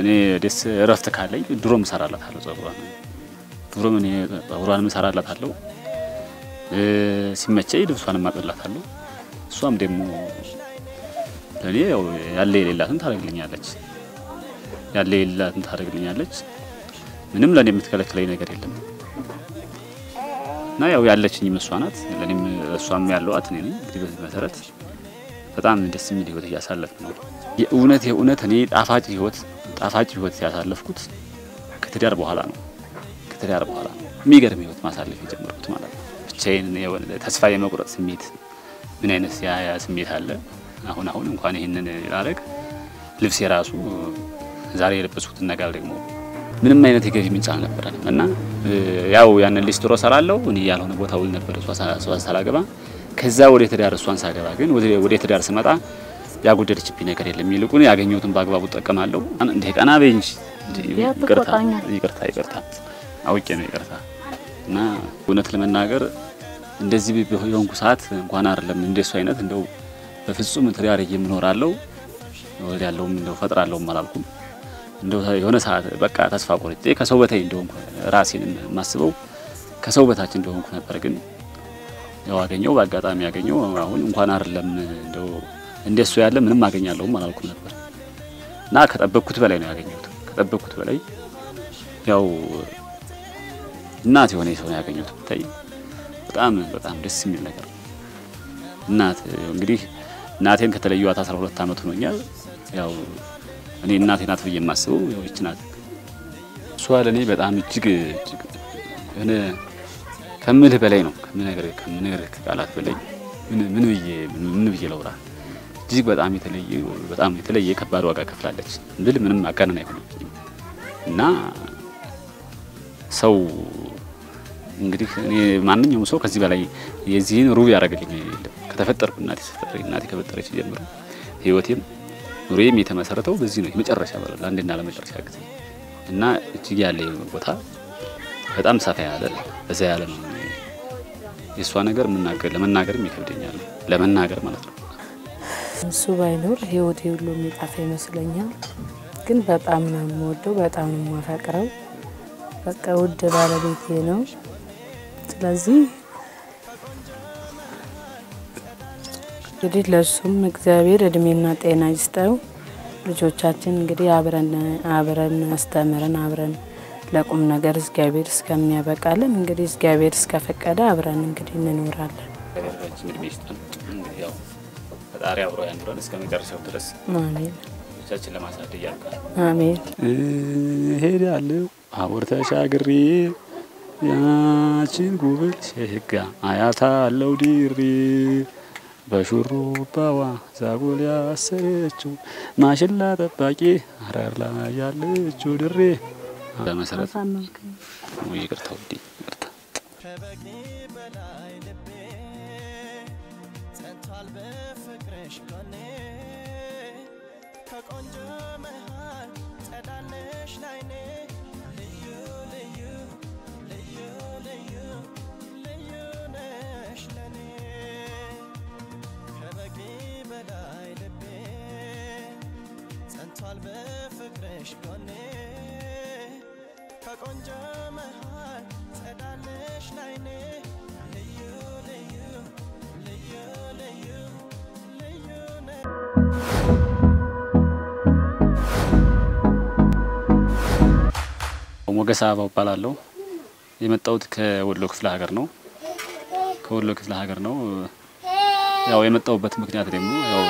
እኔ ደስ እረፍት ካለኝ ድሮም እሰራላታለሁ ጸጉሯን ድሮም እኔ ጸጉሯንም እሰራላታለሁ ሲመቸኝ ልብሷንም አጥብላታለሁ። እሷም ደግሞ ለእኔ ያው ያለ የሌላትን ታደርግልኛለች ያለ የሌላትን ታደርግልኛለች። ምንም ለእኔ የምትከለክለኝ ነገር የለም እና ያው ያለችኝ እሷ ናት። ለእኔም እሷም ያለዋት እኔ ነኝ። እንግዲህ በዚህ መሰረት በጣም ደስ የሚል ህይወት እያሳለፍ ነው። የእውነት የእውነት እኔ ጣፋጭ ህይወት ጣፋጭ ህይወት ያሳለፍኩት ከትዳር በኋላ ነው። ከትዳር በኋላ ነው የሚገርም ህይወት ማሳለፍ የጀመርኩት ማለት ነው። ብቻዬን ተስፋ የመቁረጥ ስሜት ምን አይነት ያ ያ ስሜት አለ። አሁን አሁን እንኳን ይህንን ላረግ ልብስ የራሱ ዛሬ የለበስኩትን ነገር ደግሞ ምንም አይነት የገቢ ምንጭ አልነበረንም እና ያው ያንን ሊስትሮ ሰራለሁ እኔ ያልሆነ ቦታ ውል ነበር እሷ ሳላገባ ከዛ ወደ ትዳር እሷን ሳገባ ግን ወደ ትዳር ስመጣ ያጎደለችብኝ ነገር የለም። ይልቁን ያገኘሁትን በአግባቡ እጠቀማለሁ። እንደ ቀና በይ እንጂ ይቅርታ ይቅርታ ይቅርታ አውቄ ነው ይቅርታ። እና እውነት ለመናገር እንደዚህ የሆንኩ ሰዓት እንኳን አይደለም እንደሱ አይነት እንደው በፍጹም ትዳር የምኖራለው ወደ ያለውም እንደው ፈጥራለሁም አላልኩም። እንደው የሆነ ሰዓት በቃ ተስፋ ቆርጬ ከሰው በታይ እንደሆንኩ ራሴን የማስበው ከሰው በታች እንደሆንኩ ነበር። ግን ያው አገኘው በአጋጣሚ ያገኘው አሁን እንኳን አይደለም እንደው እንደሱ ያለ ምንም አገኛለሁም አላልኩም ነበር እና ከጠበቅኩት በላይ ነው ያገኘሁት። ከጠበቅኩት በላይ ያው እናት የሆነ ሰው ነው ያገኘሁት። ብታይ በጣም በጣም ደስ የሚል ነገር እናት እንግዲህ እናቴን ከተለየኋት 12 ዓመት ሆኖኛል። ያው እኔ እናቴ ናት ብዬ የማስበው ያው ይች ናት። እሷ ለእኔ በጣም እጅግ እጅግ የሆነ ከምልህ በላይ ነው ከምነግርህ ከምነግርህ ቃላት በላይ ምን ብዬ ምን ብዬ ለውራ እጅግ በጣም የተለየ በጣም የተለየ ከባድ ዋጋ ከፍላለች ብል ምንም አጋነን አይሆንብኝም። እና ሰው እንግዲህ እኔ ማንኛውም ሰው ከዚህ በላይ የዚህን ሩብ ያደረገልኝ የለም። ከተፈጠርኩ እናቴ ተፈጠረኝ እናቴ ከፈጠረች ጀምሮ ህይወቴም ኑሮዬም የተመሰረተው በዚህ ነው። የመጨረሻ በለ ለአንድና ለመጨረሻ ጊዜ እና እጅግ ያለ ቦታ በጣም ሰፋ ያለ በዛ ያለ ነው። የእሷ ነገር ለመናገርም ይከብደኛል ለመናገር ማለት ነው። እሱ ባይኖር ህይወቴ ሁሉ የሚጠፋ ይመስለኛል። ግን በጣም ነው የምወደው፣ በጣም ነው የማፈቅረው። በቃ ውድ ባለቤቴ ነው። ስለዚህ እንግዲህ ለሱም እግዚአብሔር እድሜና ጤና ይስጠው። ልጆቻችን እንግዲህ አብረን አብረን አስተምረን አብረን ለቁም ነገር እግዚአብሔር እስከሚያበቃልን እንግዲህ እግዚአብሔር እስከፈቀደ አብረን እንግዲህ እንኖራለን። ፈጣሪ አብሮ ያኑረን እስከ መጨረሻው ድረስ አሜን ልጆቻችን ለማሳደግ ያብቃል። አሜን። እሄዳለሁ አቦር ተሻግሬ ያችን ጉብል ሸጋ አያታለው ዲሪ በሹሩባዋ ዛጎል ያሰረችው ማሽላ ጠባቂ አረር ላይ ያለችው ድሬ በመሰረት ይቅርታ ውዴ ይቅርታ ከበቂ በላይ ልቤ ጸንቷል በፍቅርሽ ጎኔ ከቆንጆ መሃል ጸዳለሽ ላይኔ ልዩ ልዩ ልዩ ልዩ ልዩ ነሽ ለኔ ከበቂ በላይ ልቤ ጸንቷል በፍቅርሽ ጎኔ ከቆንጆ መሃል ጸዳለሽ ላይኔ ልዩ ልዩ ልዩ ልዩ ልዩ ነሽ ሞገስ አበባው እባላለሁ። የመጣሁት ከወሎ ክፍለ ሀገር ነው። ከወሎ ክፍለ ሀገር ነው። ያው የመጣሁበት ምክንያት ደግሞ ያው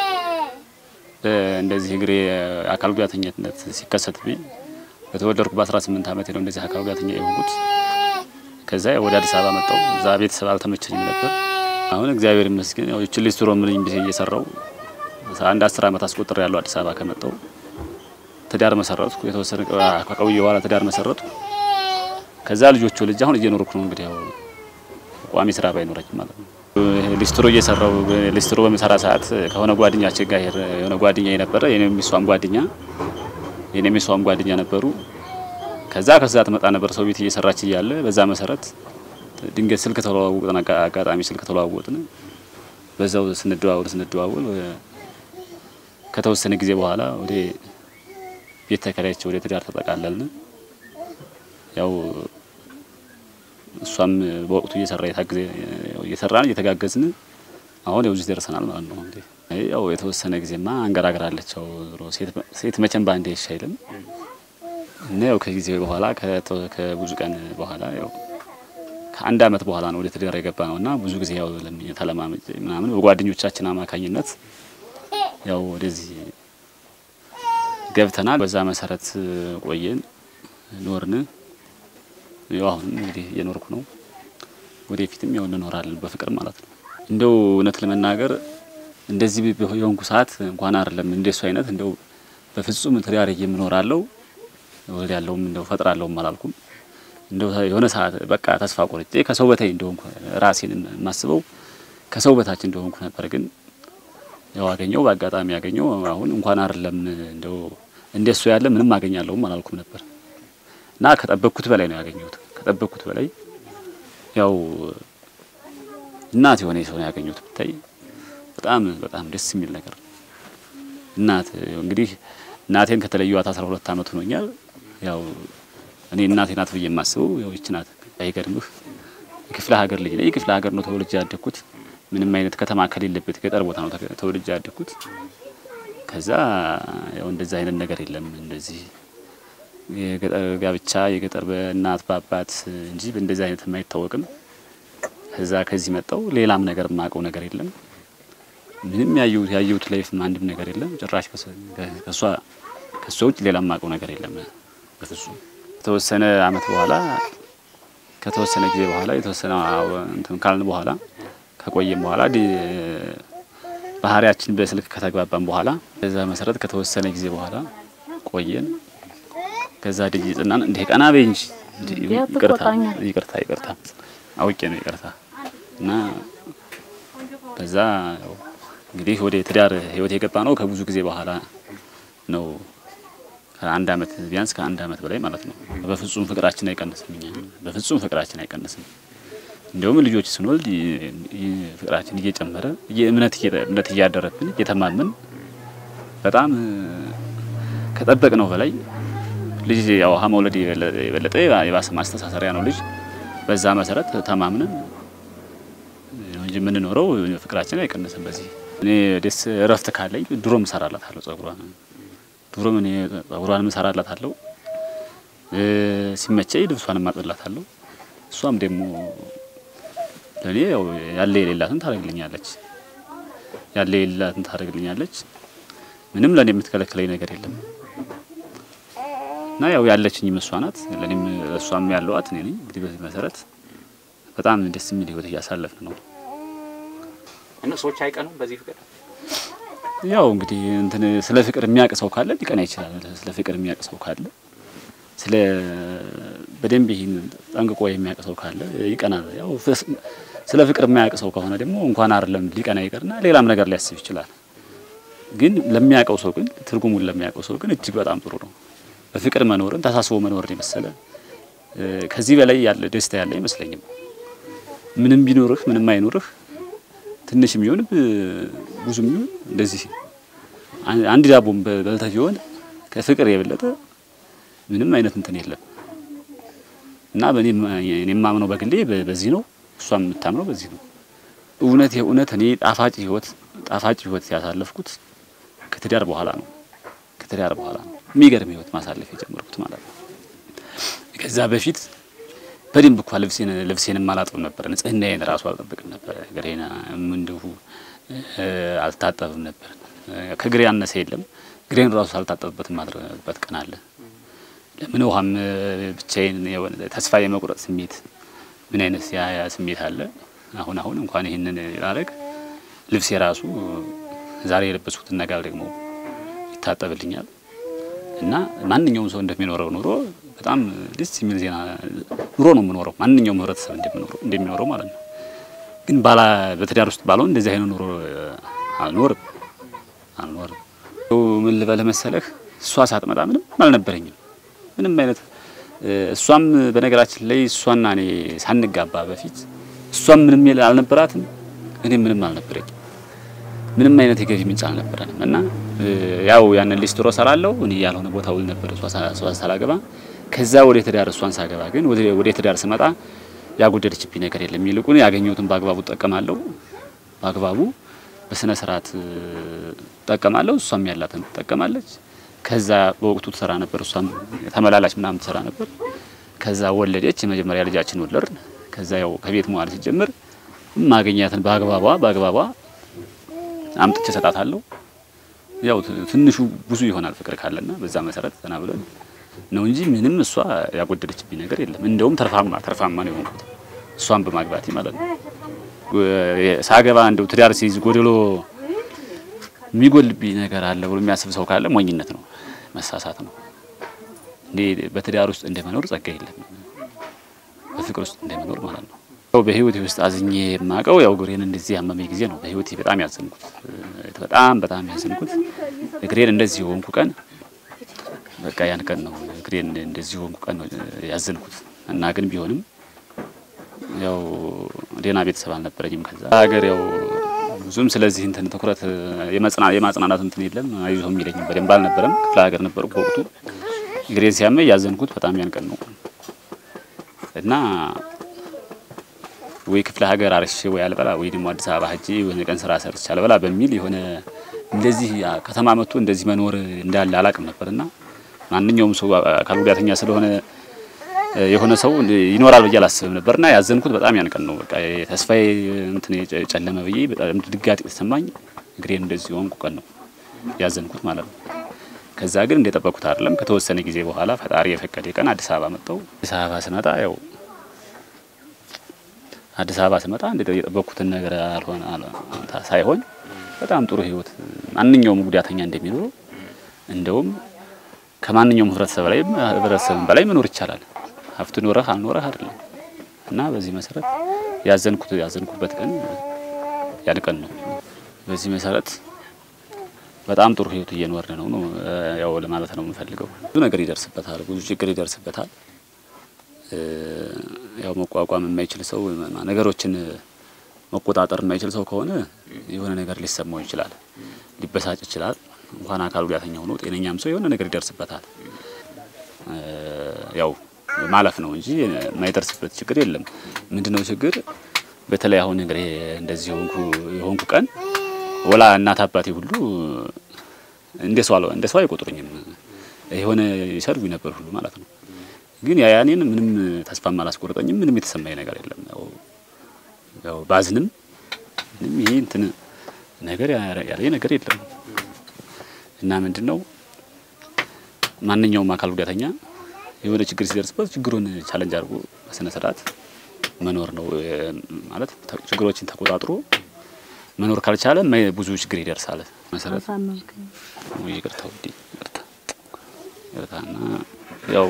እንደዚህ እግሬ አካል ጉዳተኝነት ሲከሰትብኝ በተወለድኩ በ18 ዓመቴ ነው እንደዚህ አካል ጉዳተኛ የሆንኩት። ከዛ ወደ አዲስ አበባ መጣሁ። እዛ ቤተሰብ አልተመቸኝም ነበር። አሁን እግዚአብሔር ይመስገን ያው እቺ ሊስትሮ ምን ብዬ እየሰራው አንድ አስር ዓመት አስቆጥሬ ያለው አዲስ አበባ ከመጣሁ ትዳር መሰረትኩ። የተወሰነ ከቆየ በኋላ ትዳር መሰረትኩ። ከዛ ልጆቹ ልጅ አሁን እየኖርኩ ነው። እንግዲህ ያው ቋሚ ስራ ባይኖረኝም ማለት ነው። ሊስትሮ እየሰራው ሊስትሮ በምሰራ ሰዓት ከሆነ ጓደኛችን ጋር የሆነ ጓደኛ የነበረ የኔም እሷም ጓደኛ የኔም እሷም ጓደኛ ነበሩ። ከዛ ከዛ ትመጣ ነበር ሰው ቤት እየሰራች እያለ በዛ መሰረት ድንገት ስልክ ተለዋወጥን። አጋጣሚ ስልክ ተለዋወጥን። በዛው ስንደዋወል ስንደዋወል ከተወሰነ ጊዜ በኋላ ወደ ቤት ተከራይቼ ወደ ትዳር ተጠቃለልን። ያው እሷም በወቅቱ እየሰራ የታገዘ እየሰራን እየተጋገዝን አሁን ያው እዚህ ደርሰናል ማለት ነው። እንግዲህ ያው የተወሰነ ጊዜማ አንገራግራለች። ያው ዞሮ ሴት መቼም ባንዴ አይሻልም እና ያው ከጊዜ በኋላ ከብዙ ቀን በኋላ ያው ከአንድ አመት በኋላ ነው ወደ ትዳር የገባ ነው እና ብዙ ጊዜ ያው ተለማመጭ ምናምን በጓደኞቻችን አማካኝነት ያው ወደዚህ ገብተናል። በዛ መሰረት ቆየን ኖርን። ያው አሁን እንግዲህ እየኖርኩ ነው። ወደፊትም ያው እንኖራለን በፍቅር ማለት ነው። እንደው እውነት ለመናገር እንደዚህ የሆንኩ ሰዓት እንኳን አይደለም እንደሱ አይነት እንደው በፍጹም ትዳር የምኖራለው ወደ ያለውም እንደው ፈጥራለሁም አላልኩም። እንደው የሆነ ሰዓት በቃ ተስፋ ቆርጬ ከሰው በታይ እንደሆንኩ ራሴን የማስበው ከሰው በታች እንደሆንኩ ነበር። ግን ያው አገኘው በአጋጣሚ ያገኘው አሁን እንኳን አይደለም እንደው እንደሱ ያለ ምንም አገኛለሁም አላልኩም ነበር እና ከጠበቅኩት በላይ ነው ያገኘሁት። ከጠበቅኩት በላይ ያው እናት የሆነ ሰው ነው ያገኘሁት። ብታይ በጣም በጣም ደስ የሚል ነገር እናት እንግዲህ እናቴን ከተለየኋት አስራ ሁለት አመት ሆኖኛል። ያው እኔ እናቴ ናት ብዬ የማስበው ያው ይች ናት። አይገርምህ የክፍለ ሀገር ልጅ ነኝ። የክፍለ ሀገር ነው ተወልጄ ያደግኩት። ምንም አይነት ከተማ ከሌለበት ገጠር ቦታ ነው ተወልጄ ያደግኩት። ከዛ ያው እንደዚህ አይነት ነገር የለም እንደዚህ የገጠር ጋብቻ የገጠር በእናት በአባት እንጂ በእንደዚህ አይነት የማይታወቅም። ከዛ ከዚህ መጣው ሌላም ነገር የማውቀው ነገር የለም። ምንም ያየሁት ያየሁት ላይፍ አንድም ነገር የለም። ጭራሽ ከሷ ከሷ ውጭ ሌላ የማውቀው ነገር የለም በፍጹም። ከተወሰነ አመት በኋላ ከተወሰነ ጊዜ በኋላ የተወሰነ እንትን ካልን በኋላ ከቆየም በኋላ ባህሪያችን በስልክ ከተግባባን በኋላ በዛ መሰረት ከተወሰነ ጊዜ በኋላ ቆየን። ከዛ ደጅ ጽናን እንደ ቀና በይ እንጂ ይቅርታ ይቅርታ ይቅርታ አውቄ ነው ይቅርታ እና በዛ ያው እንግዲህ ወደ ትዳር ህይወት የገባ ነው ከብዙ ጊዜ በኋላ ነው። ከአንድ አመት ቢያንስ ከአንድ አመት በላይ ማለት ነው። በፍጹም ፍቅራችን አይቀንስም። እኛ በፍጹም ፍቅራችን አይቀንስም። እንዲሁም ልጆች ስንወልድ ፍቅራችን እየጨመረ እምነት እምነት እያደረብን እየተማመን በጣም ከጠበቅ ነው በላይ ልጅ ያው መውለድ የበለጠ የባሰ ማስተሳሰሪያ ነው ልጅ። በዛ መሰረት ተማምነን እንጂ የምንኖረው ፍቅራችን አይቀንስም። በዚህ እኔ ደስ እረፍት ካለኝ ድሮም እሰራላታለሁ ጸጉሯን ድሮም እኔ ጸጉሯን እሰራላታለሁ። ሲመቸኝ ልብሷን ማጥላታለሁ። እሷም ደግሞ ለእኔ ያው ያለ የሌላትን ታደርግልኛለች ያለ የሌላትን ታደርግልኛለች። ምንም ለእኔ የምትከለክለኝ ነገር የለም እና ያው ያለችኝ እሷ ናት። ለእኔም እሷም ያለዋት እኔ ነኝ። እንግዲህ በዚህ መሰረት በጣም ደስ የሚል ህይወት እያሳለፍን ነው። እና ሰዎች አይቀኑም በዚህ ፍቅር። ያው እንግዲህ እንትን ስለ ፍቅር የሚያውቅ ሰው ካለ ሊቀና ይችላል። ስለ ፍቅር የሚያውቅ ሰው ካለ ስለ በደንብ ይህን ጠንቅቆ የሚያውቅ ሰው ካለ ይቀናል። ያው ስለ ፍቅር የማያውቅ ሰው ከሆነ ደግሞ እንኳን አይደለም ሊቀና ይቀርና ሌላም ነገር ሊያስብ ይችላል። ግን ለሚያውቀው ሰው ግን ትርጉሙን ለሚያውቀው ሰው ግን እጅግ በጣም ጥሩ ነው። በፍቅር መኖርን ተሳስቦ መኖርን የመሰለ ከዚህ በላይ ያለ ደስታ ያለ አይመስለኝም። ምንም ቢኖርህ ምንም አይኖርህ ትንሽ የሚሆን ብዙ የሚሆን እንደዚህ አንድ ዳቦም በልተህ ቢሆን ከፍቅር የበለጠ ምንም አይነት እንትን የለም እና በእኔ የማምነው በግሌ በዚህ ነው። እሷም የምታምነው በዚህ ነው። እውነት የእውነት እኔ ጣፋጭ ህይወት ጣፋጭ ህይወት ያሳለፍኩት ከትዳር በኋላ ነው። ከትዳር በኋላ ነው የሚገርም ህይወት ማሳለፍ የጀመርኩት ማለት ነው። ከዛ በፊት በደንብ እኳ ልብሴን ልብሴንም አላጥብም ነበር። ንጽህናዬን ራሱ አልጠብቅም ነበር። እግሬን እንዲሁ አልታጠብም ነበር። ከእግሬ ያነሰ የለም። እግሬን ራሱ አልታጠብበት ማድረግበት ቀን አለ። ለምን ውሃም ብቻዬን ተስፋ የመቁረጥ ስሜት ምን አይነት ያ ስሜት አለ። አሁን አሁን እንኳን ይህንን ላረግ ልብሴ ራሱ ዛሬ የለበስኩትን ነገር ደግሞ ይታጠብልኛል እና ማንኛውም ሰው እንደሚኖረው ኑሮ በጣም ደስ የሚል ዜና ኑሮ ነው የምኖረው። ማንኛውም ህብረተሰብ እንደሚኖረው ማለት ነው። ግን ባላ በትዳር ውስጥ ባለው እንደዚህ አይነት ኑሮ አልኖርም አልኖርም። ምን ልበልህ መሰለህ እሷ ሳትመጣ ምንም አልነበረኝም። ምንም አይነት እሷም በነገራችን ላይ እሷና እኔ ሳንጋባ በፊት እሷም ምንም አልነበራትም፣ እኔ ምንም አልነበረኝም። ምንም አይነት የገቢ ምንጭ አልነበረንም እና ያው ያንን ሊስትሮ ሰራለሁ እኔ ያልሆነ ቦታ ውል ነበር እሷ ሳ- እሷ ሳላገባ። ከዛ ወደ ትዳር እሷን ሳገባ ግን ወደ ወደ ትዳር ስመጣ ያጎደለችብኝ ነገር የለም። ይልቁን ያገኘሁትን በአግባቡ እጠቀማለሁ። በአግባቡ በስነ ስርዓት እጠቀማለሁ። እሷም ያላትን ትጠቀማለች። ከዛ በወቅቱ ትሰራ ነበር፣ እሷም ተመላላች ምናምን ትሰራ ነበር። ከዛ ወለደች። የመጀመሪያ ልጃችን ወለድን። ከዛ ያው ከቤት መዋል ሲጀምር ማገኛትን በአግባቧ በአግባቧ አምጥቼ ሰጣታለሁ። ያው ት- ትንሹ ብዙ ይሆናል ፍቅር ካለና በዛ መሰረት ዘና ብለን ነው እንጂ ምንም እሷ ያጎደለችብኝ ነገር የለም። እንደውም ተርፋማ ተርፋማ ነው የሆንኩት እሷን በማግባቴ ማለት ነው። እ- ሳገባ እንደው ትዳር ሲይዝ ጎደሎ የሚጎልብኝ ነገር አለ ብሎ የሚያስብ ሰው ካለ ሞኝነት ነው፣ መሳሳት ነው። እንዴ በትዳር ውስጥ እንደመኖር ጸጋ የለም፣ በፍቅር ውስጥ እንደመኖር ማለት ነው። ያው በህይወቴ ውስጥ አዝኜ የማውቀው ያው እግሬን እንደዚህ ያመመኝ ጊዜ ነው። በህይወቴ በጣም ያዘንኩት በጣም በጣም ያዘንኩት እግሬን እንደዚህ ሆንኩ ቀን በቃ ያን ቀን ነው እግሬን እንደዚህ ሆንኩ ቀን ነው ያዘንኩት እና ግን ቢሆንም ያው ሌላ ቤተሰብ አልነበረኝም። ከዛ ሀገር ያው ብዙም ስለዚህ እንትን ትኩረት የመጽና የማጽናናት እንትን የለም አይዞህ የሚለኝም በደንብ አልነበረም። ክፍለ ሀገር ነበርኩ በወቅቱ እግሬን ሲያመኝ ያዘንኩት በጣም ያን ቀን ነው እና ወይ ክፍለ ሀገር አርሼ ወይ አልበላ ወይ ደግሞ አዲስ አበባ ሄጄ የሆነ ቀን ስራ ሰርቼ አልበላ በሚል የሆነ እንደዚህ ከተማ መጥቶ እንደዚህ መኖር እንዳለ አላቅም ነበርና ማንኛውም ሰው አካል ጉዳተኛ ስለሆነ የሆነ ሰው ይኖራል ብዬ አላስብም ነበርና ያዘንኩት በጣም ያን ቀን ነው። በቃ ተስፋዬ እንትን ጨለመ ብዬ በጣም ድጋጤ ተሰማኝ። እግሬን እንደዚህ ሆንኩ ቀን ነው ያዘንኩት ማለት ነው። ከዛ ግን እንደጠበቅኩት አይደለም። ከተወሰነ ጊዜ በኋላ ፈጣሪ የፈቀደ ቀን አዲስ አበባ መጣው። አዲስ አበባ ስመጣ ያው አዲስ አበባ ስመጣ እንደ የጠበቅኩትን ነገር አልሆነ አልሆነ ሳይሆን በጣም ጥሩ ህይወት ማንኛውም ጉዳተኛ እንደሚኖረው እንደውም ከማንኛውም ህብረተሰብ ላይ ህብረተሰብን በላይ መኖር ይቻላል። ሀብት ኖረህ አልኖረህ አይደለም እና በዚህ መሰረት ያዘንኩት ያዘንኩበት ቀን ያን ቀን ነው። በዚህ መሰረት በጣም ጥሩ ህይወት እየኖርን ነው ነው ያው ለማለት ነው የምፈልገው። ብዙ ነገር ይደርስበታል፣ ብዙ ችግር ይደርስበታል። ያው መቋቋም የማይችል ሰው ነገሮችን መቆጣጠር የማይችል ሰው ከሆነ የሆነ ነገር ሊሰማው ይችላል፣ ሊበሳጭ ይችላል። እንኳን አካል ጉዳተኛ ሆኖ ጤነኛም ሰው የሆነ ነገር ይደርስበታል። ያው ማለፍ ነው እንጂ የማይደርስበት ችግር የለም። ምንድነው ችግር? በተለይ አሁን እንግዲህ እንደዚህ የሆንኩ የሆንኩ ቀን ወላ እናት አባቴ ሁሉ እንደ ሰው አለ እንደ ሰው አይቆጥሩኝም። የሆነ ይሰድቡኝ ነበር ሁሉ ማለት ነው። ግን ያ ያኔን ምንም ተስፋም አላስቆረጠኝም። ምንም የተሰማኝ ነገር የለም። ያው ያው ባዝንም ምንም ይሄ እንትን ነገር ያለ ነገር የለም እና ምንድን ነው ማንኛውም አካል ጉዳተኛ የሆነ ችግር ሲደርስበት ችግሩን ቻለንጅ አድርጎ በስነ ስርዓት መኖር ነው ማለት ችግሮችን ተቆጣጥሮ መኖር ካልቻለ ብዙ ችግር ይደርሳል። መሰረት ይቅርታ ውዴ ይቅርታ ይቅርታና ያው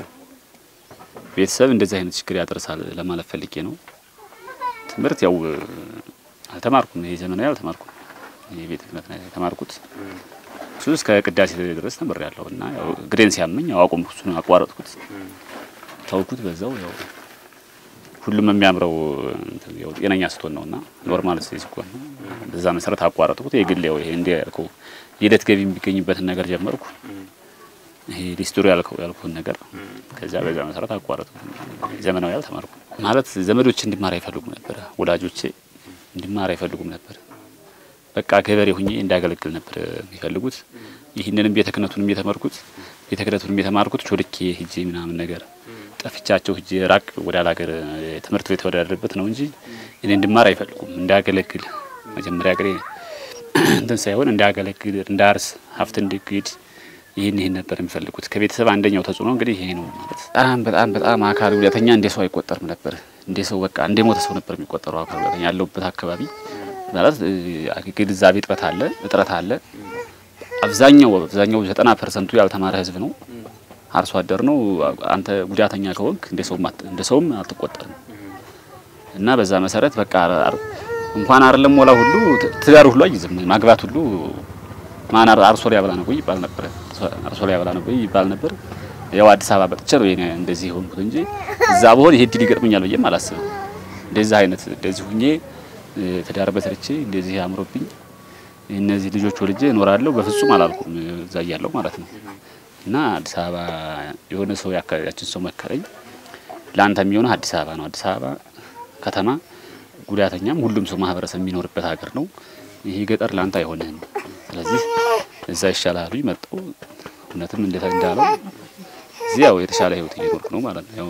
ቤተሰብ እንደዚህ አይነት ችግር ያደርሳል ለማለት ፈልጌ ነው። ትምህርት ያው አልተማርኩም። ይሄ ዘመናዊ አልተማርኩም። ይሄ ቤተ ክህነት ነው የተማርኩት። እሱ እስከ ቅዳሴ ድረስ ተምሬያለሁ እና ያው እግሬን ሲያመኝ ያው አቆምኩት፣ እሱን አቋረጥኩት፣ ተውኩት። በዛው ያው ሁሉም የሚያምረው ያው ጤነኛ ስትሆን ነውና ኖርማል ሲሆን ነው። በዛ መሰረት አቋረጥኩት። የግል ያው ይሄ እንደ ያልከው የዕለት ገቢ የሚገኝበትን ነገር ጀመርኩ። ይሄ ሊስትሮ ያልከው ያልኩን ነገር ከዛ በዛ መሰረት አቋረጥኩት። ዘመናዊ አልተማርኩም ማለት ዘመዶቼ እንዲማር አይፈልጉም ነበር፣ ወላጆቼ እንዲማር አይፈልጉም ነበር። በቃ ገበሬ ሁኜ እንዳገለግል ነበር የሚፈልጉት። ይህንንም ቤተ ክህነቱንም የተማርኩት ቤተ ክህነቱንም የተማርኩት ቾልኬ ሂጄ ምናምን ነገር ጠፍቻቸው ሂጄ ራቅ ወደ ሀገር ትምህርት ቤት ወዳለበት ነው እንጂ እኔ እንድማር አይፈልጉም። እንዳገለግል መጀመሪያ ገሬ እንትን ሳይሆን እንዳገለግል፣ እንዳርስ፣ ሀብት እንድግድ ይህን ይህን ነበር የሚፈልጉት። ከቤተሰብ አንደኛው ተጽዕኖ እንግዲህ ይሄ ነው ማለት በጣም በጣም በጣም አካል ጉዳተኛ እንደ ሰው አይቆጠርም ነበር። እንደ ሰው በቃ እንደ ሞተ ሰው ነበር የሚቆጠረው አካል ጉዳተኛ ያለውበት አካባቢ ማለት ግንዛቤ እጥረት አለ እጥረት አለ። አብዛኛው አብዛኛው ዘጠና ፐርሰንቱ ያልተማረ ህዝብ ነው። አርሶ አደር ነው። አንተ ጉዳተኛ ከሆንክ እንደ ሰውም እንደ ሰውም አትቆጠርም እና በዛ መሰረት በቃ እንኳን አይደለም ሞላ ሁሉ ትዳር ሁሉ አይዝም ማግባት ሁሉ ማን አርሶ ሊያበላ ነው ይባል ነበር። አርሶ ሊያበላ ነው ይባል ነበር። ያው አዲስ አበባ መጥቼ ነው የኔ እንደዚህ ሆንኩት እንጂ እዛ በሆን ይሄ ድል ይገጥመኛል ብዬም አላስብም። እንደዚህ አይነት እንደዚህ ሁኜ ትዳር በሰርቼ እንደዚህ አምሮብኝ እነዚህ ልጆች ወልጄ እኖራለሁ በፍጹም አላልኩም እዛ እያለሁ ማለት ነው። እና አዲስ አበባ የሆነ ሰው የአካባቢያችን ሰው መከረኝ፣ ለአንተ የሚሆነው አዲስ አበባ ነው። አዲስ አበባ ከተማ ጉዳተኛም ሁሉም ሰው ማህበረሰብ የሚኖርበት ሀገር ነው። ይሄ ገጠር ለአንተ አይሆንህም። ስለዚህ እዛ ይሻላሉ መጣው። እውነትም እንደተ እንዳለው እዚህ ያው የተሻለ ህይወት እየኖርኩ ነው ማለት ነው። ያው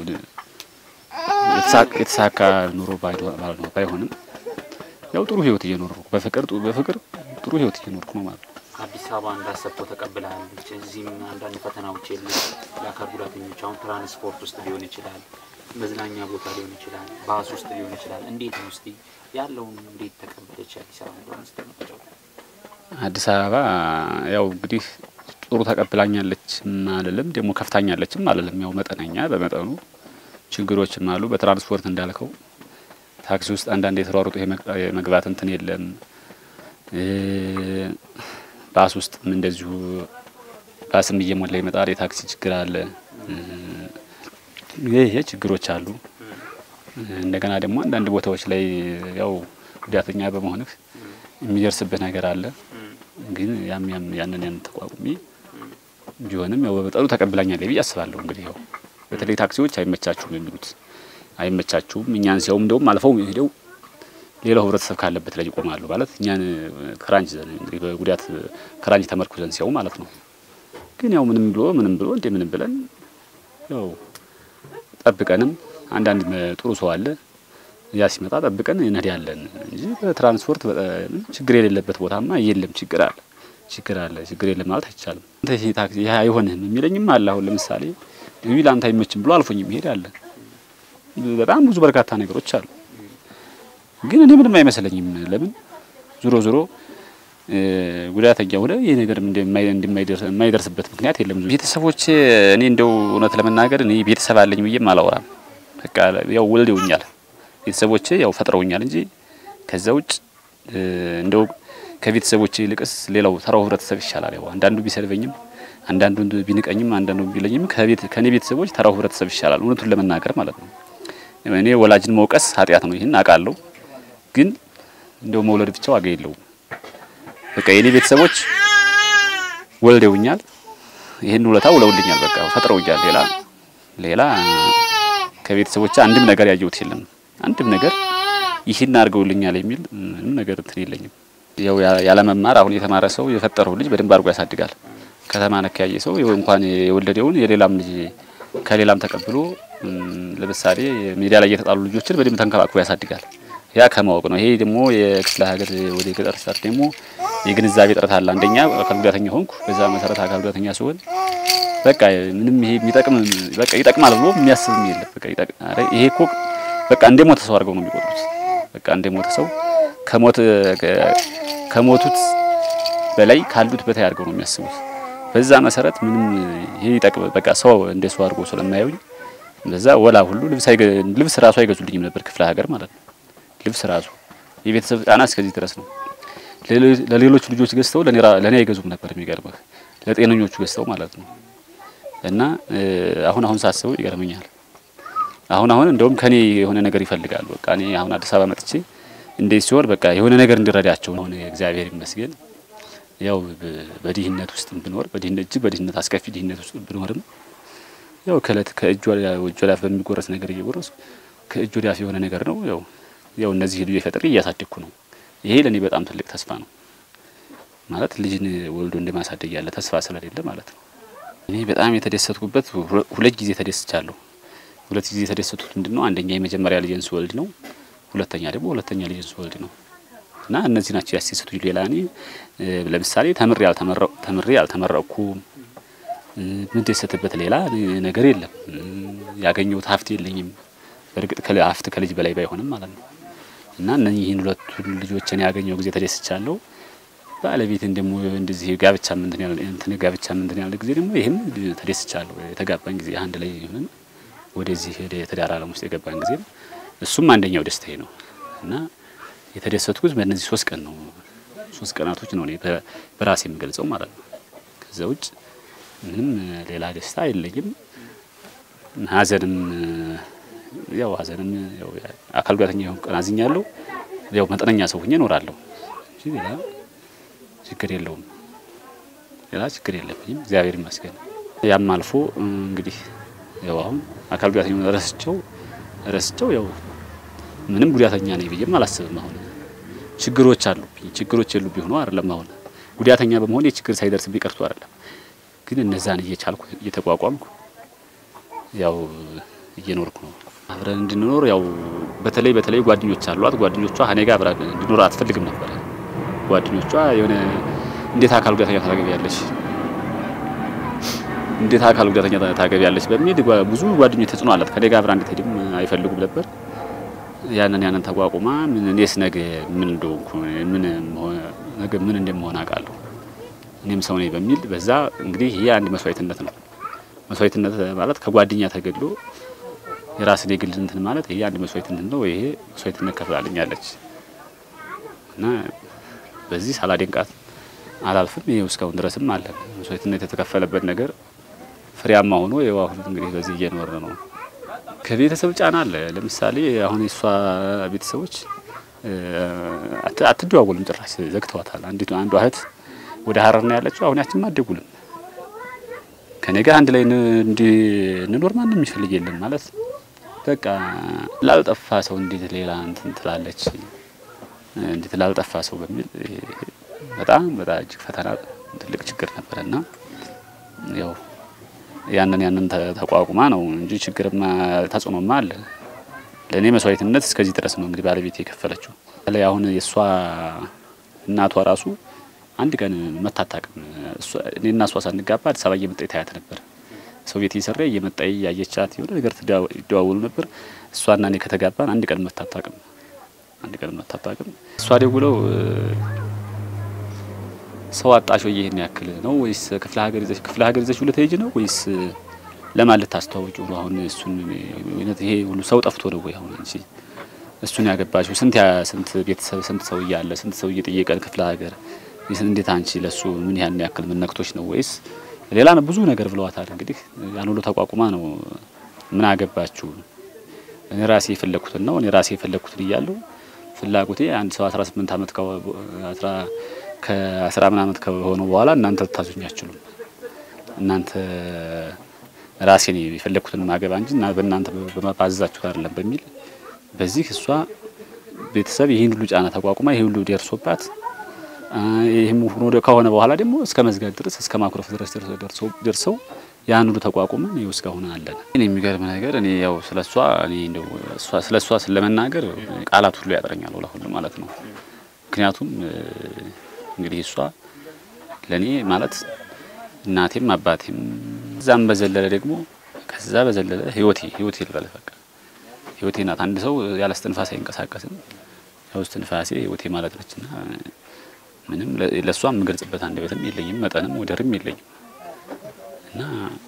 የተሳካ- የተሳካ ኑሮ ባይዶ- ባይሆ- ባይሆንም ያው ጥሩ ህይወት እየኖርኩ በፍቅር በፍቅር ጥሩ ህይወት እየኖርኩ ነው ማለት ነው። አዲስ አበባ እንዳሰብከው ተቀብለሃል። እዚህም አንዳንድ ፈተናዎች የሉ ለአካል ጉዳተኞች አሁን ትራንስፖርት ውስጥ ሊሆን ይችላል፣ መዝናኛ ቦታ ሊሆን ይችላል፣ ባስ ውስጥ ሊሆን ይችላል። እንዴት ነው እስቲ ያለውን እንዴት ተቀበለች አዲስ አበባ እንደሆነ ስትመጫው? አዲስ አበባ ያው እንግዲህ ጥሩ ተቀብላኛለችም አልልም፣ ደግሞ ከፍታኛለችም አልልም። ያው መጠነኛ በመጠኑ ችግሮችም አሉ። በትራንስፖርት እንዳልከው ታክሲ ውስጥ አንዳንድ የተሯሩጡ የመግ- የመግባት እንትን የለም። እ ባስ ውስጥም እንደዚሁ ባስም እየሞላ ይመጣል። የታክሲ ችግር አለ። እ ይሄ ይሄ ችግሮች አሉ። እንደገና ደግሞ አንዳንድ ቦታዎች ላይ ያው ጉዳተኛ በመሆንህ የሚደርስብህ ነገር አለ። ግን ያም ያም ያንን ያን ተቋቁሜ ቢሆንም ያው በመጠኑ ተቀብላኛለች ብዬ አስባለሁ። እንግዲህ ያው በተለይ ታክሲዎች አይመቻችሁም የሚሉት አይመቻችሁም። እኛን ሲያውም እንደውም አልፈው ሄደው ሌላው ህብረተሰብ ካለበት ላይ ይቆማሉ ማለት እኛን ክራንች ዘን እንግዲህ በጉዳት ክራንች ተመርኩዘን ሲያው ማለት ነው። ግን ያው ምንም ብሎ ምንም ብሎ እንደ ምንም ብለን ያው ጠብቀንም አንዳንድ መ- ጥሩ ሰው አለ ያ ሲመጣ ጠብቀን እንሄዳለን እንጂ በትራንስፖርት በ- ችግር የሌለበት ቦታማ የለም። ችግር አለ ችግር አለ ችግር የለም ማለት አይቻልም። አንተ ይሄ ታክሲ ይሄ አይሆንህም የሚለኝም አለ። አሁን ለምሳሌ እቢ ለአንተ አይመችም ብሎ አልፎኝ የሚሄድ አለ። በጣም ብዙ በርካታ ነገሮች አሉ። ግን እኔ ምንም አይመስለኝም። ለምን ዞሮ ዞሮ እ ጉዳተኛ ሆነ ይህ ነገር እንደማይ- እንደማይደርስ- የማይደርስበት ምክንያት የለም። ቤተሰቦች እኔ እንደው እውነት ለመናገር እኔ ቤተሰብ አለኝ ብዬም አላወራም። በቃ ያው ወልደውኛል ቤተሰቦቼ ያው ፈጥረውኛል እንጂ ከዛ ውጭ እ እንደው ከቤተሰቦቼ ይልቅስ ሌላው ተራው ህብረተሰብ ይሻላል። ያው አንዳንዱ ቢሰድበኝም፣ አንዳንዱ ቢንቀኝም፣ አንዳንዱ ቢለኝም ከቤት ከኔ ቤተሰቦች ተራው ህብረተሰብ ይሻላል። እውነቱን ለመናገር ማለት ነው። እኔ ወላጅን መውቀስ ኃጢአት ነው። ይህን አውቃለሁ። ግን እንደው መውለድ ብቻ ዋጋ የለውም። በቃ የኔ ቤተሰቦች ወልደውኛል። ይህን ውለታ ውለውልኛል። በቃ ፈጥረውኛል። ሌላ ሌላ ከቤተሰቦች አንድም ነገር ያየሁት የለም። አንድም ነገር ይህን አድርገውልኛል የሚል ምንም ነገር እንትን የለኝም። ያው ያ- ያለመማር አሁን የተማረ ሰው የፈጠረው ልጅ በደንብ አድርጎ ያሳድጋል። ከተማ ነክ ያየ ሰው ይኸው እንኳን የወለደውን የሌላም ልጅ ከሌላም ተቀብሎ እም፣ ለምሳሌ ሜዳ ላይ የተጣሉ ልጆችን በደንብ ተንከባክቦ ያሳድጋል። ያ ከማወቅ ነው። ይሄ ደግሞ የክፍለ ሀገር ወደ ገጠር ስር ደግሞ የግንዛቤ ጥረት አለ። አንደኛ አካል ጉዳተኛ ሆንኩ። በዛ መሰረት አካል ጉዳተኛ ሲሆን በቃ ምንም ይሄ የሚጠቅም በቃ ይጠቅማል ብሎ የሚያስብም የለም። በቃ ይጠቅ- ኧረ ይሄ እኮ በቃ እንደ ሞተ ሰው አድርገው ነው የሚቆጥሩት። በቃ እንደ ሞተ ሰው ከሞት ከሞቱት በላይ ካሉት በታይ አድርገው ነው የሚያስቡት። በዛ መሰረት ምንም ይሄ ይጠቅም በቃ ሰው እንደ ሰው አድርጎ ስለማያዩኝ በዛ ወላ ሁሉ ልብስ አይገ ልብስ ራሱ አይገዙልኝም ነበር ክፍለ ሀገር ማለት ነው። ልብስ ራሱ የቤተሰብ ጫና እስከዚህ ድረስ ነው። ለሌሎ- ለሌሎች ልጆች ገዝተው ለኔ ራ- ለኔ አይገዙም ነበር። የሚገርምህ ለጤነኞቹ ገዝተው ማለት ነው። እና እ፣ አሁን አሁን ሳስበው ይገርመኛል። አሁን አሁን እንደውም ከኔ የሆነ ነገር ይፈልጋሉ። በቃ እኔ አሁን አዲስ አበባ መጥቼ እንዴት ሲሆን በቃ የሆነ ነገር እንዲረዳቸው አሁን እግዚአብሔር ይመስገን ያው በ- በድህነት ውስጥ ብኖር በድህነት እጅግ በድህነት አስከፊ ድህነት ውስጥ ብኖርም ያው ከእለት ከእጅ ወደ እጅ ወዳፍ በሚጎረስ ነገር እየጎረሱ ከእጅ ወዳፍ የሆነ ነገር ነው። ያው ያው እነዚህ ልጆች ፈጥሬ እያሳደግኩ ነው። ይሄ ለእኔ በጣም ትልቅ ተስፋ ነው። ማለት ልጅን ወልዶ እንደማሳደግ ያለ ተስፋ ስለሌለ ማለት ነው። እኔ በጣም የተደሰትኩበት ሁለ- ሁለት ጊዜ ተደስቻለሁ። ሁለት ጊዜ የተደሰቱት ምንድን ነው? አንደኛ የመጀመሪያ ልጅን ስወልድ ነው። ሁለተኛ ደግሞ ሁለተኛ ልጅን ስወልድ ነው። እና እነዚህ ናቸው ያስደሰቱኝ። ሌላ እኔ እ፣ ለምሳሌ ተምሬ አልተመረቁ ተምሬ አልተመረቅኩም እ፣ የምደሰትበት ሌላ ነገር የለም። እ፣ ያገኘሁት ሀብት የለኝም። በእርግጥ ከል- ሀብት ከልጅ በላይ ባይሆንም ማለት ነው። እና እነዚህን ሁለቱን ልጆችን ያገኘው ጊዜ ተደስቻለሁ። ባለቤትን ደግሞ እንደዚህ ጋብቻ ምንትን ያለ እንትን ጋብቻ ምንትን ያለ ጊዜ ደግሞ ይህም ተደስቻለሁ። የተጋባን ጊዜ አንድ ላይ ሆነን ወደዚህ ወደ የትዳር ዓለም ውስጥ የገባን ጊዜ እሱም አንደኛው ደስታዬ ነው እና የተደሰትኩት በእነዚህ ሶስት ቀን ነው። ሶስት ቀናቶች ነው እኔ በ- በራሴ የምገልጸው ማለት ነው። ከዛ ውጭ ምንም ሌላ ደስታ የለኝም። ሐዘንም ያው ሐዘንም ያው አካል ጉዳተኛ የሆንኩ ቀን አዝኛለሁ። ያው መጠነኛ ሰው ሆኜ እኖራለሁ እንጂ ሌላ ችግር የለውም። ሌላ ችግር የለብኝም፣ እግዚአብሔር ይመስገን። ያም አልፎ እንግዲህ ያው አሁን አካል ጉዳተኛ ረስቸው ረስቸው ያው ምንም ጉዳተኛ ነኝ ብዬም አላስብም። አሁን ችግሮች አሉብኝ፣ ችግሮች የሉብኝ ሆኖ አይደለም። አሁን ጉዳተኛ በመሆን የችግር ሳይደርስብኝ ቀርቶ አይደለም፣ ግን እነዛን እየቻልኩ እየተቋቋምኩ ያው እየኖርኩ ነው። አብረን እንድንኖር ያው በተለይ በተለይ ጓደኞች አሏት። ጓደኞቿ እኔ ጋር አብረን እንድኖር አትፈልግም ነበረ። ጓደኞቿ የሆነ እንዴት አካል ጉዳተኛ ታገቢያለሽ እንዴት አካል ጉዳተኛ ታገቢያለሽ በሚል ጓ- ብዙ ጓደኞች ተጽዕኖ አላት። ከኔ ጋር አብራ እንድትሄድም አይፈልጉም ነበር። ያንን ያንን ተቋቁማ ምን እኔስ ነገ ምን እንደሆንኩ ምን መሆን- ነገ ምን እንደምሆን አውቃለሁ እኔም ሰው ነኝ በሚል በዛ እንግዲህ ይሄ አንድ መስዋዕትነት ነው። መስዋዕትነት ማለት ከጓደኛ ተገድሎ የራስን የግል እንትን ማለት ይሄ አንድ መስዋዕትነት ነው። ይሄ መስዋዕትነት ከፍላልኛለች እና በዚህ ሳላደንቃት አላልፍም። ይሄው እስካሁን ድረስም አለ መስዋዕትነት የተከፈለበት ነገር ፍሬያማ ሆኖ ይኸው አሁን እንግዲህ በዚህ እየኖረ ነው። ከቤተሰብ ጫና አለ። ለምሳሌ አሁን የእሷ ቤተሰቦች እ፣ አት- አትደዋወልም፣ ጭራሽ ዘግተዋታል። አንዲቱ አንዷ እህት ወደ ሀረር ነው ያለችው። አሁን ያችን አትደውልም። ከኔ ጋር አንድ ላይ ን- እንድንኖር ማንም የሚፈልግ የለም ማለት በቃ ላልጠፋ ሰው እንዴት ሌላ እንትን ትላለች እንዴት ላልጠፋ ሰው በሚል ይሄ በጣም በጣም እጅግ ፈተና ትልቅ ችግር ነበረና ያው ያንን ያንን ተ- ተቋቁማ ነው እንጂ ችግርማ ተጽዕኖማ አለ። ለእኔ መስዋዕትነት እስከዚህ ድረስ ነው እንግዲህ ባለቤት የከፈለችው። ላይ አሁን የእሷ እናቷ ራሱ አንድ ቀን መታታቅም እኔና እሷ ሳንጋባ አዲስ አበባ እየመጣ ታያት ነበር። ሰው ቤት እየሰራ እየመጣ ያየቻት የሆነ ነገር ትደዋ- ይደዋወሉ ነበር። እሷና እኔ ከተጋባን አንድ ቀን መታታቅም አንድ ቀን መታታቅም እሷ ደውለው እ፣ ሰው አጣሽ ወይ ይሄን ያክል ነው ወይስ ክፍለ ሀገር ይዘሽ ክፍለ ሀገር ይዘሽ ሁለት ሄጅ ነው ወይስ ለማን ልታስተዋውቂው ነው? አሁን እሱን እውነት ይሄ ሁሉ ሰው ጠፍቶ ነው ወይ አሁን እንጂ እሱን ያገባሽው ስንት ያ ስንት ቤተሰብ ስንት ሰው እያለ ስንት ሰው እየጠየቀን ክፍለ ሀገር ይስን እንዴት አንቺ ለሱ ምን ያን ያክል ምን ነክቶች ነው ወይስ ሌላ ነው? ብዙ ነገር ብለዋታል። እንግዲህ ያን ሁሉ ተቋቁማ ነው ምን አገባችሁ እኔ ራሴ የፈለኩትን ነው እኔ ራሴ የፈለኩትን እያለሁ ፍላጎቴ አንድ ሰው 18 ዓመት ከ ከአስራ ምን ዓመት ከሆነ በኋላ እናንተ ልታዙኝ አትችሉም። እናንተ ራሴ ነው የፈለኩትን ማገባ እንጂ እና በእናንተ በማባዘዛችሁት አይደለም በሚል በዚህ እሷ ቤተሰብ ይህን ሁሉ ጫና ተቋቁማ ይህ ሁሉ ደርሶባት አ፣ ይህም ሆኖ ከሆነ በኋላ ደግሞ እስከ መዝጋት ድረስ እስከ ማኩረፍ ድረስ ደርሰው ደርሰው ያን ሁሉ ተቋቁመን ይኸው እስካሁን አለን። እኔ የሚገርም ነገር እኔ ያው ስለሷ እኔ እንደው እሷ ስለሷ ስለመናገር ቃላት ሁሉ ያጥረኛል ወላ ሁሉ ማለት ነው። ምክንያቱም እ፣ እንግዲህ እሷ ለኔ ማለት እናቴም አባቴም እዛም በዘለለ ደግሞ ከዛ በዘለለ ህይወቴ ህይወቴ ልበል በቃ ህይወቴ ናት። አንድ ሰው ያለ እስትንፋሴ አይንቀሳቀስም። ያው እስትንፋሴ ህይወቴ ማለት ነችና ምንም ለ- ለእሷ የምገልጽበት አንደበትም የለኝም፣ መጠንም ወደርም የለኝም እና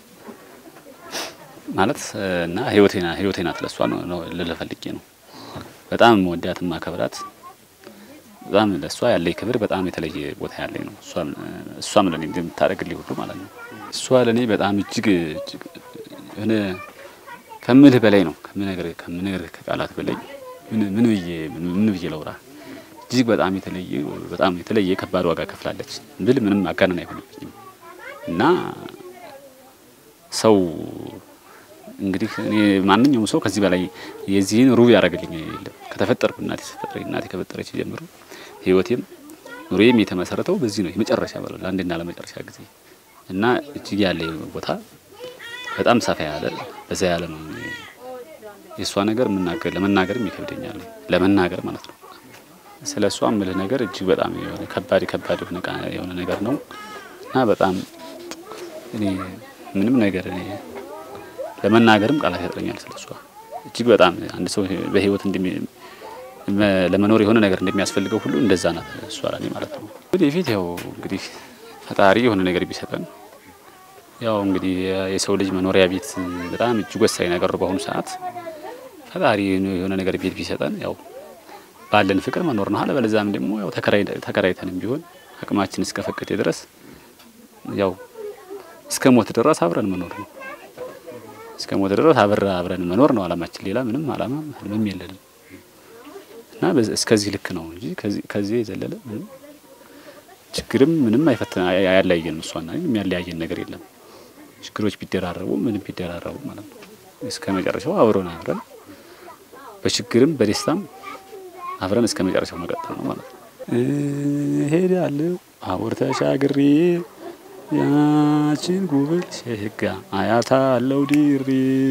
ማለት እና ህይወቴ ና ህይወቴ ናት ለእሷ ነው ነው ልል ፈልጌ ነው። በጣም ወዳት ማከብራት በጣም ለእሷ ያለኝ ክብር በጣም የተለየ ቦታ ያለኝ ነው። እሷም እሷም ለኔ እንደምታደርግልኝ ሁሉ ማለት ነው። እሷ ለኔ በጣም እጅግ እጅግ የሆነ ከምልህ በላይ ነው። ከምነግር ከምነግር ከቃላት በላይ ምን ምን ብዬ ምን ምን ብዬ ለውራ እጅግ በጣም የተለየ በጣም የተለየ ከባድ ዋጋ ከፍላለች ብል ምንም አጋነን አይሆንብኝም እና ሰው እንግዲህ እኔ ማንኛውም ሰው ከዚህ በላይ የዚህን ሩብ ያደረግልኝ የለም። ከተፈጠርኩ እናቴ ስትፈጥረኝ እናቴ ከፈጠረች ጀምሮ ህይወቴም ኑሮዬም የተመሰረተው በዚህ ነው። የመጨረሻ በለው ለአንድና ለመጨረሻ ጊዜ እና እጅግ ያለ ቦታ በጣም ሰፋ ያለ በዛ ያለ ነው። የእሷ ነገር የምናገር ለመናገርም ይከብደኛል ለመናገር ማለት ነው። ስለ እሷ ምልህ ነገር እጅግ በጣም የሆነ ከባድ ከባድ የሆነ ቃ- የሆነ ነገር ነው እና በጣም እኔ ምንም ነገር እኔ ለመናገርም ቃላት ያጥረኛል ስለ እሷ እጅግ በጣም አንድ ሰው በህይወት እንደሚ መ- ለመኖር የሆነ ነገር እንደሚያስፈልገው ሁሉ እንደዛ ናት እሷ ለኔ ማለት ነው። ወደፊት ያው እንግዲህ ፈጣሪ የሆነ ነገር ቢሰጠን ያው እንግዲህ የሰው ልጅ መኖሪያ ቤት በጣም እጅግ ወሳኝ ነገር ነው በአሁኑ ሰዓት። ፈጣሪ የሆነ ነገር ቤት ቢሰጠን ያው ባለን ፍቅር መኖር ነው። አለበለዚያም ደግሞ ያው ተከራይ ተከራይተንም ቢሆን አቅማችን እስከፈቀደ ድረስ ያው እስከ ሞት ድረስ አብረን መኖር ነው። እስከ ሞት ድረስ አብረ አብረን መኖር ነው አላማችን። ሌላ ምንም አላማ ህልምም የለንም እና በዚ- እስከዚህ ልክ ነው እንጂ ከዚህ ከዚህ የዘለለ ምንም ችግርም ምንም አይፈትን አያለያየንም። እሷና እኔን የሚያለያየን ነገር የለም። ችግሮች ቢደራረቡ ምንም ቢደራረቡ ማለት ነው እስከ መጨረሻው አብረን አብረን በችግርም በደስታም አብረን እስከ መጨረሻው መቀጠል ነው ማለት ነው። እሄዳለሁ አቦር ተሻግሬ ያችን ጉብል ሸጋ አያታ አለው ድሬ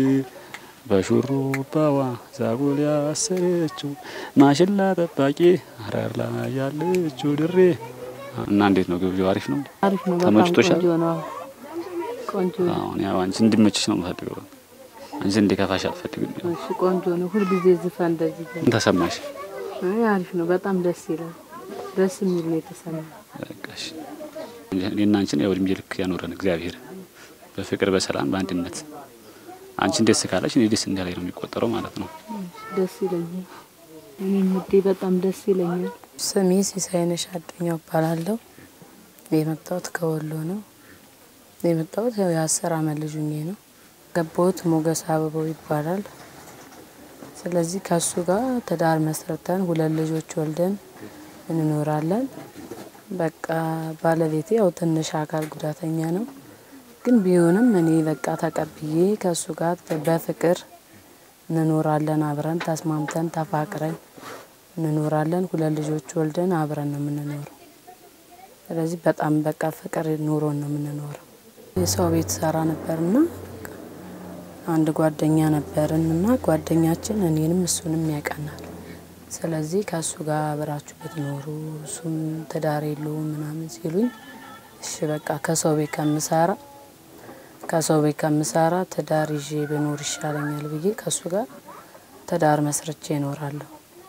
በሹሩባዋ ዛጎል ያሰረችው ማሽላ ጠባቂ አረር ላይ ያለችው ድሬ እና እንዴት ነው ግብዣው? አሪፍ ነው። አሪፍ ነው። በጣም ተመችቶሻል? ቆንጆ ነው። ቆንጆ ነው። አሁን ያው አንቺ እንድመችሽ ነው የምፈልገው። አንቺ እንዲከፋሽ አልፈልግም። እሺ ቆንጆ ነው። ሁልጊዜ ዝፈን እንደዚህ ዘ- ምን ተሰማሽ? አይ አሪፍ ነው። በጣም ደስ ይላል። ደስ የሚል ነው የተሰማው። በቃሽ እኔና አንቺን ያው እድሜ ልክ ያኖረን እግዚአብሔር በፍቅር በሰላም በአንድነት አንቺን ደስ ካለሽ እኔ ደስ እንዳለኝ ነው የሚቆጠረው ማለት ነው። ደስ ይለኛል። እኔም ውዴ በጣም ደስ ይለኛል። ስሜ ሲሳይነሽ አዱኛው እባላለሁ። የመጣሁት ከወሎ ነው። የመጣሁት ያው የአስር አመት ልጅ ሆኜ ነው። ገባሁት ሞገስ አበባው ይባላል። ስለዚህ ከሱ ጋር ትዳር መስርተን ሁለት ልጆች ወልደን እንኖራለን። በቃ ባለቤቴ ያው ትንሽ አካል ጉዳተኛ ነው፣ ግን ቢሆንም እኔ በቃ ተቀብዬ ከሱ ጋር በፍቅር እንኖራለን። አብረን ተስማምተን ተፋቅረን እንኖራለን። ሁለት ልጆች ወልደን አብረን ነው የምንኖረው። ስለዚህ በጣም በቃ ፍቅር ኑሮን ነው የምንኖረው። የሰው ቤት ሰራ ነበርና በቃ አንድ ጓደኛ ነበርን እና ጓደኛችን እኔንም እሱንም ያቀናል። ስለዚህ ከእሱ ጋር አብራችሁ ብትኖሩ እሱም ትዳር የለውም ምናምን ሲሉኝ እሺ በቃ ከሰው ቤት ከምሰራ ከሰው ቤት ከምሰራ ትዳር ይዤ ብኖር ይሻለኛል ብዬ ከእሱ ጋር ትዳር መስርቼ እኖራለሁ።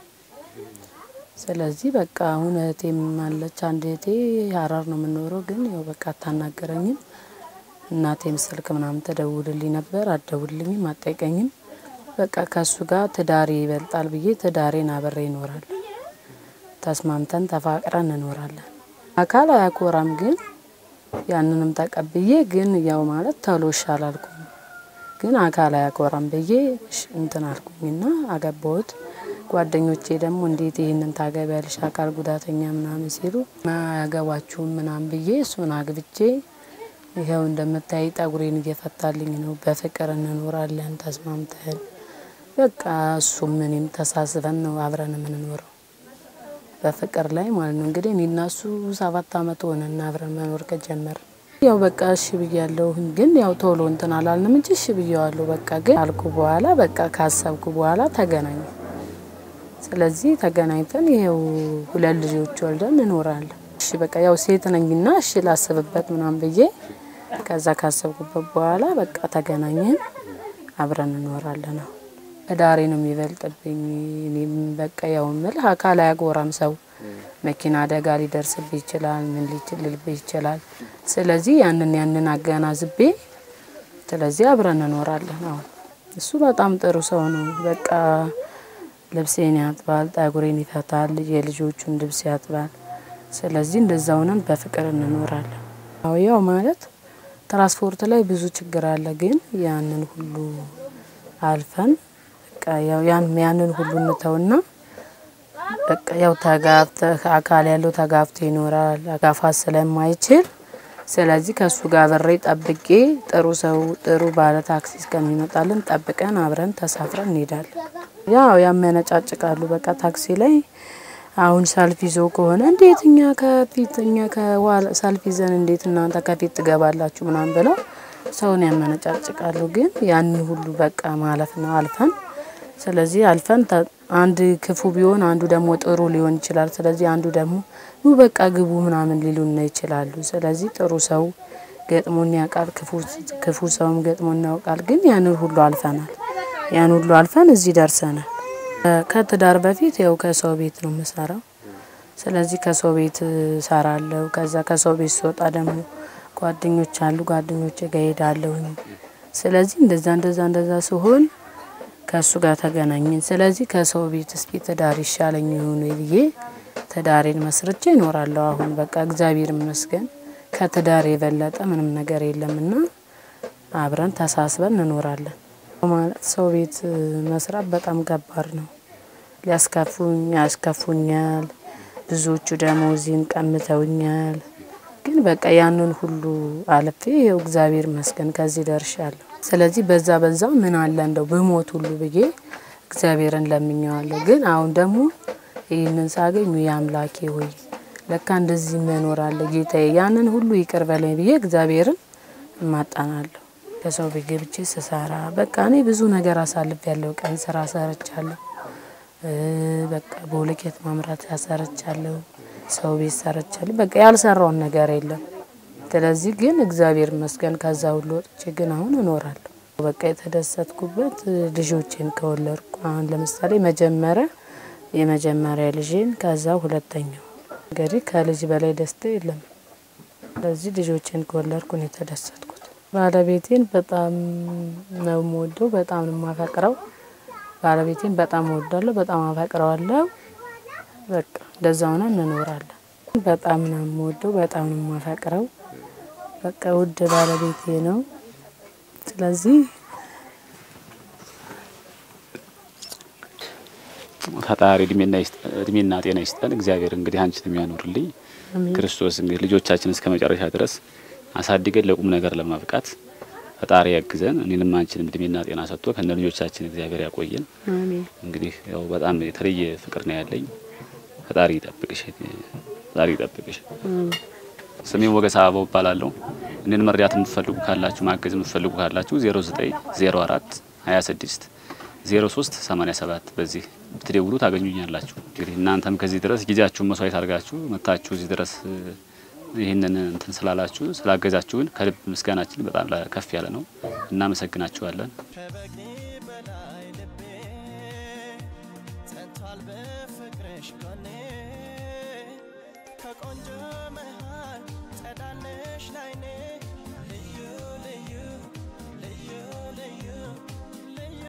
ስለዚህ በቃ አሁን እህቴም አለች። አንድ እህቴ ሀረር ነው የምኖረው፣ ግን ያው በቃ አታናገረኝም። እናቴም ስልክ ምናምን ተደውልልኝ ነበር፣ አትደውልልኝም፣ አትጠይቀኝም። በቃ ከሱ ጋር ትዳሬ ይበልጣል ብዬ ትዳሬን አብሬ እኖራለሁ። ተስማምተን ተፋቅረን እንኖራለን። አካል አያኮራም፣ ግን ያንንም ተቀብዬ ግን ያው ማለት ተሎ አላልኩም፣ ግን አካል አያኮራም ብዬ እሽ- እንትን አልኩኝና አገባሁት። ጓደኞቼ ደግሞ እንዴት ይህንን ታገቢያለሽ አካል ጉዳተኛ ምናምን ሲሉ አያገባችሁም ምናምን ብዬ እሱን አግብቼ ይኸው እንደምታይ ጠጉሬን እየፈታልኝ ነው። በፍቅር እንኖራለን ተስማምተን በቃ እሱም እኔም ተሳስበን ነው አብረን የምንኖረው በፍቅር ላይ ማለት ነው። እንግዲህ እኔና እሱ ሰባት አመት ሆነና አብረን መኖር ከጀመር ያው በቃ እሺ ብያለሁ፣ ግን ያው ቶሎ እንትን አላልንም እንጂ እሺ ብያዋለሁ። በቃ ግን አልኩ በኋላ በቃ ካሰብኩ በኋላ ተገናኘ። ስለዚህ ተገናኝተን ይሄው ሁለት ልጆች ወልደን እንኖራለን። እሺ በቃ ያው ሴት ነኝና እሺ ላስብበት ምናምን ብዬ ከዛ ካሰብኩበት በኋላ በቃ ተገናኘን፣ አብረን እንኖራለን። አሁን ትዳሬ ነው የሚበልጥብኝ። እኔም በቃ ያው ምልህ አካል አያጎራም ሰው መኪና አደጋ ሊደርስብህ ይችላል፣ ምን ሊልብህ ይችላል። ስለዚህ ያንን ያንን አገናዝቤ ስለዚህ አብረን እንኖራለን። አሁን እሱ በጣም ጥሩ ሰው ነው። በቃ ልብሴን ያጥባል፣ ጠጉሬን ይፈታል፣ የልጆቹን ልብስ ያጥባል። ስለዚህ እንደዛ ሆነን በፍቅር እንኖራለን። አዎ ያው ማለት ትራንስፖርት ላይ ብዙ ችግር አለ፣ ግን ያንን ሁሉ አልፈን በቃ ያው ያን ያንን ሁሉ እንተውና በቃ ያው ተጋብተህ አካል ያለው ተጋብቶ ይኖራል። አጋፋት ስለማይችል ስለዚህ ከእሱ ጋር በሬ ጠብቄ ጥሩ ሰው ጥሩ ባለ ታክሲ እስከሚመጣልን ጠብቀን አብረን ተሳፍረን እንሄዳለን። ያው ያመነጫጭቃሉ። በቃ ታክሲ ላይ አሁን ሰልፍ ይዞ ከሆነ እንዴት እኛ ከፊት እኛ ከኋላ ሰልፍ ይዘን እንዴት እናንተ ከፊት ትገባላችሁ ምናምን ብለው ሰውን ያመነጫጭቃሉ። ግን ያንን ሁሉ በቃ ማለፍ ነው አልፈን ስለዚህ አልፈን ተ- አንድ ክፉ ቢሆን አንዱ ደግሞ ጥሩ ሊሆን ይችላል። ስለዚህ አንዱ ደግሞ ኑ በቃ ግቡ ምናምን ሊሉን ይችላሉ። ስለዚህ ጥሩ ሰው ገጥሞን ያውቃል፣ ክፉ ክፉ ሰውም ገጥሞን ያውቃል። ግን ያንን ሁሉ አልፈናል። ያን ሁሉ አልፈን እዚህ ደርሰናል። ከትዳር በፊት ያው ከሰው ቤት ነው የምሰራው። ስለዚህ ከሰው ቤት ሰራለሁ። ከዛ ከሰው ቤት ስወጣ ደግሞ ጓደኞች አሉ፣ ጓደኞቼ ጋር ሄዳለሁኝ። ስለዚህ እንደዛ እንደዛ እንደዛ ሲሆን ከእሱ ጋር ተገናኘን። ስለዚህ ከሰው ቤት እስኪ ትዳር ይሻለኝ ይሆን ብዬ ትዳሬን መስርቼ እኖራለሁ። አሁን በቃ እግዚአብሔር ይመስገን ከትዳር የበለጠ ምንም ነገር የለምና አብረን ተሳስበን እንኖራለን። ማለት ሰው ቤት መስራት በጣም ከባድ ነው። ሊያስከፉኝ ያስከፉኛል። ብዙዎቹ ደሞዜን ቀምተውኛል። ግን በቃ ያንን ሁሉ አልፌ ይኸው እግዚአብሔር ይመስገን ከዚህ ደርሻለሁ። ስለዚህ በዛ በዛው ምን አለ እንደው ብሞት ሁሉ ብዬ እግዚአብሔርን ለምኘዋለሁ። ግን አሁን ደግሞ ይህንን ሳገኝ የአምላኬ ሆይ ለካ እንደዚህ መኖር አለ ጌታዬ፣ ያንን ሁሉ ይቅር በለኝ ብዬ እግዚአብሔርን እማጣናለሁ። ከሰው ቤት ገብቼ ስሰራ በቃ እኔ ብዙ ነገር አሳልፍ ያለው ቀን ስራ ሰርቻለሁ። እ በቃ በሁለኬት ማምራት ያሰርቻለሁ። ሰው ቤት ሰርቻለሁ። በቃ ያልሰራውን ነገር የለም። ስለዚህ ግን እግዚአብሔር ይመስገን ከዛ ሁሉ ወጥቼ ግን አሁን እኖራለሁ። በቃ የተደሰትኩበት ልጆቼን ከወለድኩ አሁን ለምሳሌ መጀመሪያ የመጀመሪያ ልጄን ከዛ ሁለተኛው እንግዲህ ከልጅ በላይ ደስታ የለም። ስለዚህ ልጆቼን ከወለድኩ ነው የተደሰትኩት። ባለቤቴን በጣም ነው የምወደው፣ በጣም ነው የማፈቅረው። ባለቤቴን በጣም እወዳለሁ፣ በጣም አፈቅረዋለሁ። በቃ እንደዛ ሆነን እንኖራለን። በጣም ነው የምወደው፣ በጣም ነው የማፈቅረው። በቃ ውድ ባለቤቴ ነው። ስለዚህ ፈጣሪ እድሜና ይስጥ- እድሜና ጤና ይስጠን። እግዚአብሔር እንግዲህ አንቺን የሚያኖርልኝ ክርስቶስ እንግዲህ ልጆቻችን እስከ መጨረሻ ድረስ አሳድገን ለቁም ነገር ለማብቃት ፈጣሪ ያግዘን። እኔንም አንቺንም እድሜና ጤና ሰጥቶ ከነ ልጆቻችን እግዚአብሔር ያቆየን። አሜን። እንግዲህ ያው በጣም የተለየ ፍቅር ነው ያለኝ። ፈጣሪ ይጠብቅሽ፣ ፈጣሪ ይጠብቅሽ። ስሜን ወገሳ አበው እባላለሁ። እኔን መርዳት የምትፈልጉ ካላችሁ ማገዝ የምትፈልጉ ካላችሁ 0904 26 03 87 በዚህ ብትደውሉ ታገኙኛላችሁ። እንግዲህ እናንተም ከዚህ ድረስ ጊዜያችሁን መስዋዕት አድርጋችሁ መታችሁ እዚህ ድረስ እ፣ ይህንን እንትን ስላላችሁ ስላገዛችሁን ከልብ ምስጋናችን በጣም ላ- ከፍ ያለ ነው። እናመሰግናችኋለን። ከበግኒ በላይ ልቤ ጸንቷል በፍቅርሽ ጎኔ ከቆንጆ መሃል ጸዳለሽ ላይኔ